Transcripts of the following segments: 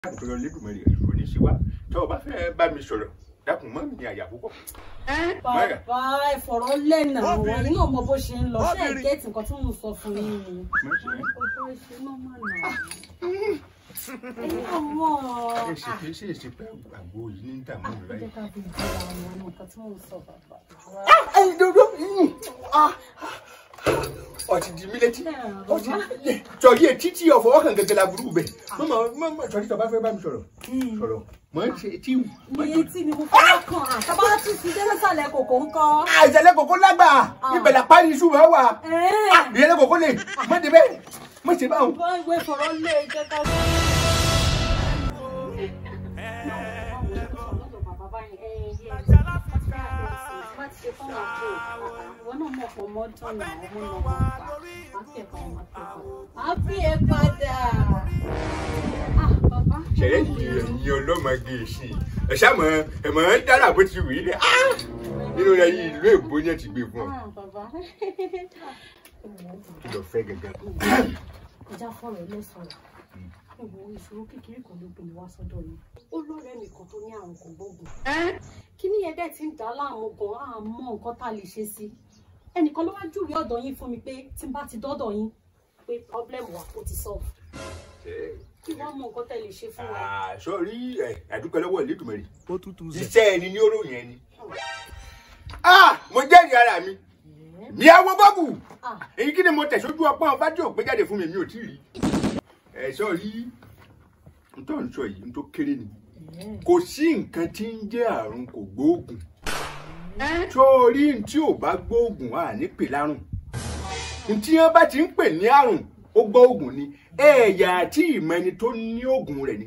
àtọ̀rọ̀ lẹ́dùnmọ̀rì ẹ̀rọ ní ṣíwá tó o bá fẹ́ bá mi sọ̀rọ̀ dákun mọ́ mi ní àyà púpọ̀. bàbá ìfọ̀rọ̀ lẹ́nà àwọn yìí náà mọ bó ṣe ń lọ ṣé ẹ̀ gẹ́ẹ̀tì nǹkan tí mò ń sọ fún yín ni. ọjọ́ ìṣe náà mà nà. ẹ̀yin ọmọ ẹ ṣe kí ṣe ṣe pé àgbo yìí ní dààmú mi ẹ báyìí. jẹ́ ká fi ìjọba àwọn nǹkan tí mò ń sọ bàbá. ẹyin dodo ọtí di mí létí ọtí sọrí etí tí ọ̀fọ̀ ọkàn gẹ́gẹ́ la burú bẹ̀ mọ́mọ́ mọ́mọ́ sọrí tó bá fẹ́ bá mi sọ̀rọ̀ sọ̀rọ̀ mọ́ ń ṣe etí wù. ní etí ni mo fọwọ́ kàn àtàbá tún ti dé lọ́sàlẹ̀ kòkó ń kọ́. àìsàlẹ̀ kòkó lágbà ibẹ̀ la parí iṣu máa wà ẹ̀ẹ́ ìyẹlẹ kòkó lè má dé bẹ́ẹ̀ má ṣe báwọn. bá ìwé ìfọ̀rọ̀ lé jẹ́ ká sí. Happy ẹ padà. Ah, bàbá. ṣẹlẹ̀ yìí ẹ̀yin ọlọ́mọge sí i ẹ ṣàmọ ẹ mọ ń dára bó ti wù í lẹ nínú rẹ yìí ìlú èbó yẹn ti gbé fún ọ Ah, bàbá. kí lọ fẹ́ gẹ́gẹ́. Ìjà fọ̀rọ̀ lẹ́sọ̀rọ̀. Ìwọ ìṣòro kékeré kan ló gbé mi wá sọ́dọ̀ yìí. Ó lọ́rẹ̀ẹ́ mi kan tó ní àrùn kò gbógun. Kí ni yẹn dẹ̀ ti ń dà á láàmú gan-an? A mọ nǹkan tá a lè ṣe sí. Ẹnìkan ló wá júwèé ọ̀dọ̀ yín fún mi pé tí n bá ti dọ́dọ̀ yín pé problem wa ó ti solve. Kí wọ́n mọ nǹkan tẹ́ lè ṣe fún wa. sọrí ẹ àdúpẹ́ lọ́wọ́ ìlédùmarè ó tútù zẹ̀. iṣẹ́ ẹni ní oròyìn ẹni. Ah, mo jẹ́rìí ara mi mi àwọn bọ́ọ̀bù Ah, èyí kí ni mo tẹ̀sójú ọpọ́n fájú òpé jáde fún mi mi ò tí ì rí. ẹ sọrí n tó ń sọ yìí n tó kéré ni kò sí nǹkan tí ń jẹ́ àrùn kò gbóògùn sórí n tí ò bá gbóògùn à ní pè lárùn n tí wọn bá ti ń pè ní àrùn ó gbóògùn ni ẹ̀yà àti ìmọ̀ ẹni tó ní oògùn rẹ̀ ni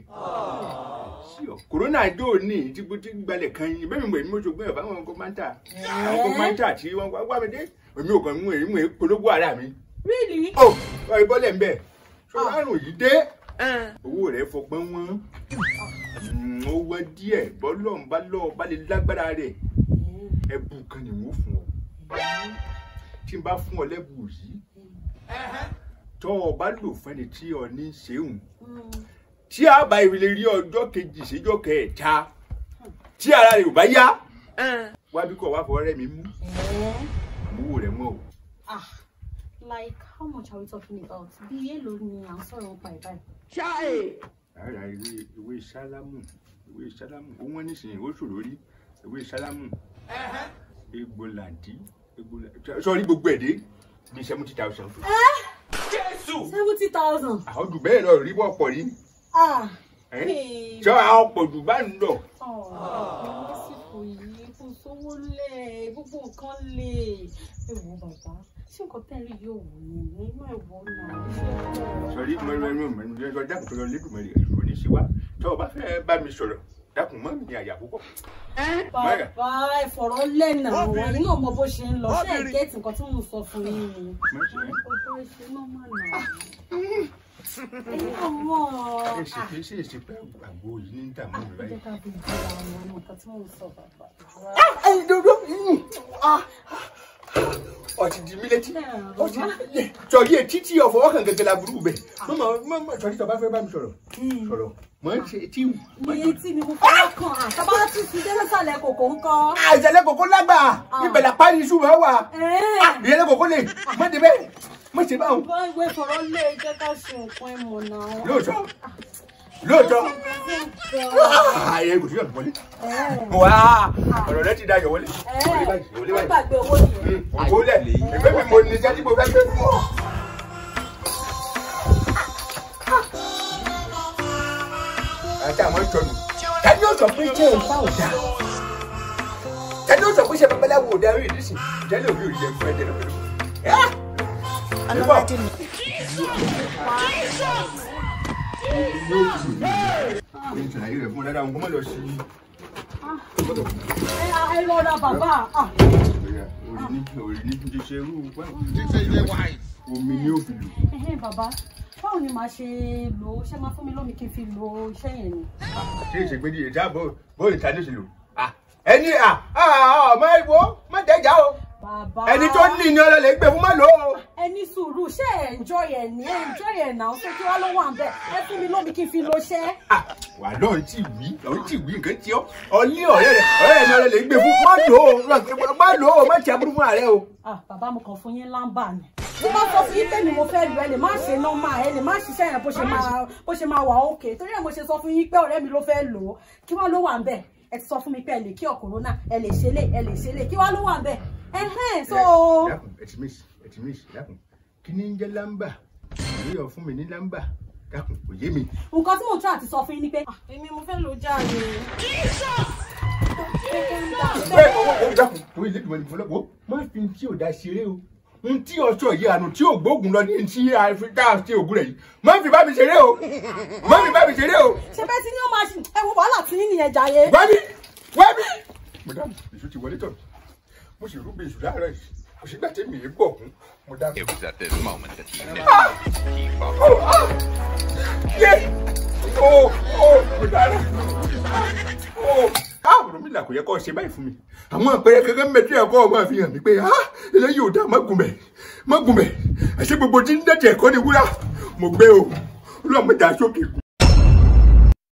kòrónà jò ní tí bó ti gbalẹ̀ kan yín bẹ́ẹ̀ mi mọ̀ èmi mo ṣògbọ́n ẹ̀ fáwọn ọkọ̀ máa ń tà àwọn ọkọ̀ máa ń tà tí wọ́n wá wá mi dé èmi ò kàn mú èyí mú polówó ara mi really? ó ọ ìbọ́lẹ̀ ń bẹ̀ ṣọ àrùn yìí dé owó rẹ̀ fọgbọ́n wọn ó wọ́n díẹ̀ bọ́lọ̀ ń bá lọ́ọ́ bá lè lágbára rẹ̀ ẹ̀bù kan ni wọ́n fún ọ tí n bá fún ọ lẹ́bù yìí tọ́ ọ bá lò fẹ́ni tí ọ ní ṣeun tí a bá ìrìlẹ̀ rí ọjọ́ kejì síjọ́ kẹta tí ara rẹ̀ ò bá yá wá bí kò wá fọ ọ̀rẹ́ mi mú owó rẹ̀ mọ́ o. Ah, like how much are we talking about? Bí èlò ni à ń sọ̀rọ̀ nípa ẹ̀ báyìí? ara ìwé ìwé sálámù ìwé sálámù ó wọ́n nísìnyí ó ṣòro rí ìwé sálámù egbò làǹdí egbò làǹdí sọrí gbogbo ẹ̀ dé bí seventy thousand. seventy thousand. àwọn jù bẹ́ẹ̀ lọ rí wọ́pọ̀ rí Ah, ẹ́ hey. sọ àwọn pọ̀ jù bá ń lọ. Oh, lásìkò yìí kò sówó lẹ̀ gbogbo nǹkan lè. Ẹ wo bàbá, ṣé nǹkan tẹ́lẹ̀ yóò wù yín nínú ẹ̀wọ̀ náà? Ṣé ọ̀pọ̀? sọrí mọ̀rẹ́mọ̀ mọ̀rẹ́mọ̀ dákun tó lọ lẹ́dùnmọ̀rẹ́ ẹ̀rọ ní ṣíwá tó o bá fẹ́ bá mi sọ̀rọ̀ dákun mọ́ mi ní àyà púpọ̀. Bàbá ìfọ̀rọ̀ lẹ́nà àwọn yìí náà mọ bó ṣe ń lọ. Ṣé ẹ̀ gẹ́ẹ̀tì nǹkan tí mò ń sọ fún yín ni? Ọjọ́ ìṣe náà mà nà. Ẹ̀yin ọmọ. ẹ ṣe kí ṣe ṣe pé àgbo yìí ní dààmú mi Ẹ báyìí. jẹ́ ká fi ìjọba àwọn nǹkan tí mò ń sọ bàbá. ẹyin dodo ọtí di mí létí ọtí sọrí etí tí ọ̀fọ̀ ọkàn gẹ́gẹ́ la burú bẹ̀ mọ́mọ́ mọ́mọ́ sọrí tó bá fẹ́ bá mi sọ̀rọ̀ sọ̀rọ̀ mọ́ ń ṣe etí wù. ní etí ni mo fọwọ́ kàn àtàbá tún ti dé lọ́sàlẹ̀ kòkó ń kọ́. àìsàlẹ̀ kòkó lágbà ibẹ̀ la parí iṣu máa wà ẹ̀ẹ́ ìyẹlẹ kòkó lè má dé bẹ́ẹ̀ má ṣe báwọn. bá ìwé fọ̀rọ̀ lé jẹ́ ká ṣe nǹkan ẹ̀mọ̀ náà. lóòótọ́ lóòótọ́ ààyè kò sí ọ̀dùn wọlé wá ọ̀rọ̀ rẹ ti dayọ̀ wọlé wọlé báyìí wọlé wọ́n báyìí. gbàgbé owó yẹn. ògbó lẹ̀ ìgbé mi mo ní iṣẹ́ tí mo fẹ́ gbé fún ọ. àti àwọn ìtọ́nù tani yóò sọ pé jẹ́ ìfá ò dáa tani yóò sọ pé ṣe babaláwo ò dáa rí ìdísìn ìjẹ́lẹ̀ òbí òrìṣẹ́ fún ẹ̀jẹ̀ lọ́pẹ̀lú. ọlọ́wájú ni. ìṣàlàyé rẹ̀ fún ọ dáadáa nǹkan mọ́ lọ sí i. ẹ ẹ rọra bàbá. ah. orí ní orí ní ti ṣe irú omi ní òfin lò. ẹ̀hẹ́n bàbá báwo ni màá ṣe lò ó ṣé máa fún mi lómi kí n fi lo iṣẹ́ yẹn ni. ṣé ìṣègbè ní ìjà bóyá ìta ní ìṣèlú. ẹni ọmọ ìwọ má jẹjà o bàbá ẹni tó ní ní ọlọlẹ gbé fún má lò ó. ẹ ẹ ní sùúrù ṣé ẹ enjoy ẹ ní ẹ enjoy ẹ náà ṣé kí wá ló wà ń bẹ ẹ fún mi lómi kí n fi lo ṣẹ́. wà lọ́n tí wí lọ́n tí wí nǹkan tí ọ́ ọlé ọ̀rẹ́ rẹ̀ ọ̀rẹ́ rẹ̀ náà lè gbé fún má lò ó má lò ó má ti aburú fún ààrẹ o. ah bàbá mo kàn fún yín lámbà ni tí bá sọ fún yín pé mi mo fẹ́ lu ẹ lè má ṣe nọ́mà ẹ lè má ṣiṣẹ́ yẹn bó ṣe máa bó ṣe máa wà òkè torí ẹ̀ mo ṣe sọ fún yín pé ọ̀rẹ́ mi ló fẹ́ lò ó kí wá ló wà ń bẹ̀ ẹ ti sọ fún mi pé ẹ lè kí ọ̀kọ̀rọ̀nà ẹ lè ṣe lé ẹ lè ṣe lé kí wá ló wà ń bẹ̀ ẹ̀hẹ́n so. dákun ẹtì mísì ẹtì mísì dákun kí ni ń jẹ́ lámbà ìwé ọ̀ fún mi ní lámbà dákun kò yé mi. nǹkan tí mò ń tún àti sọ fún yín ni pé ah, èmi mo fẹ́ lò ó jáde. bẹ́ẹ̀ ọwọ́ ọwọ́ dákun torí ilé ìgbìmọ̀ ìfọlọ́ wo má fi tí ò da ṣeré o n tí ọṣọ yìí àná tí ò gbóògùn lọ ní tí àfikà ṣe ògùn rẹ̀ yìí má fi bá mi ṣeré o má fi bá mi ṣeré o. ṣe bẹ́ẹ̀ tí ni ó máa ṣe ẹ wo wàhálà tí yín nìyẹn jàre. wábí wábí. madam èso ti wọlé tọ̀ mí mo sì rúbi èso láàárọ̀ yìí kò sígbà tí mi ì bọ̀ kún mo dá. It was at this moment that he knew he fucked yé o o mo dára o ààrùn mi là kò yẹ kó ṣe báyìí fún mi àwọn àpẹẹrẹ kankan mẹtí ẹkọ ọmọ fi hàn mí pé ah eléyìí ò dáa má gùn bẹ má gùn bẹ àṣẹ gbogbo tí ń dẹ̀jẹ̀ ẹ̀kọ́ ni wúrà mo gbé o olúwa mo dà sókè kù.